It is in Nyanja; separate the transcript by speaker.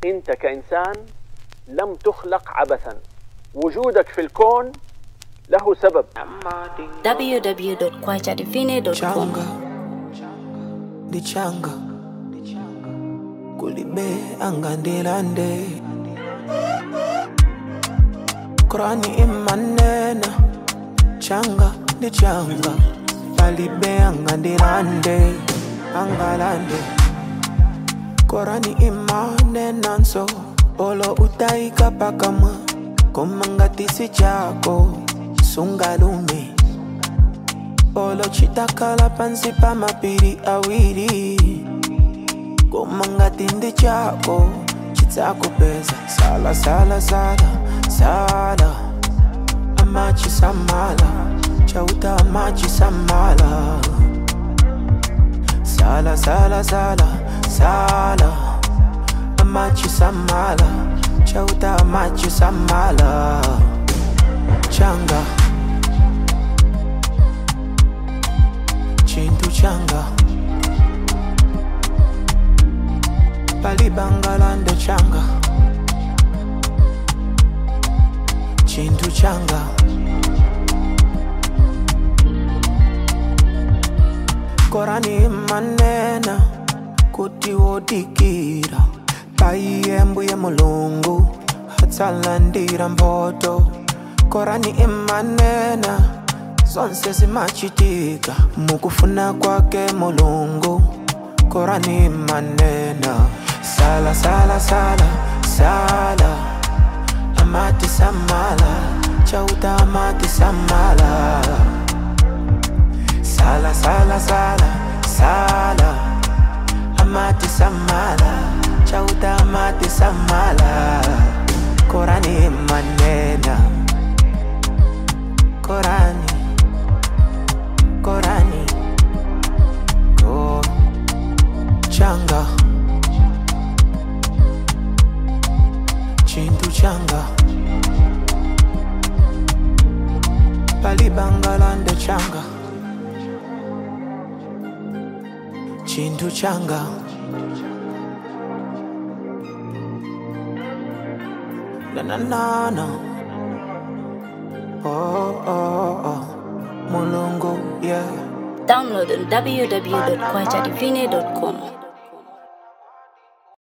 Speaker 1: انت كانسان لم تخلق عبثا وجودك في الكون له سبب
Speaker 2: www.kwachadivine.com
Speaker 3: changa ndi changa kulibe angandilande korani imanena changa ndi changa palibe angandilande angalande korani imanenanso olo utaika pakamwa komangatisi chako sungalume Olo chitakala pansi pa mapiri awiri Kumangatindi chako chitakupeza Sala sala sala sala Amachi samala Chauta amachi samala Sala sala sala sala Amachi samala Chauta amachi samala Changa chintu changa palibangalande changa chintu changa korani manena kuti wodikira paiyembuye mulungu hatsalandira mboto korani imanena zonse zimachitika mukufuna kwake mulungu korani manena sala sala sala sala amati samala chauta amati samala sala sala sala sala amati samala chauta amati samala korani manena korani korani ko changa chintu changa palibangalande changa chintu changa na na na na oh oh oh mulungu yeah
Speaker 2: Download on www.kwachadivine.com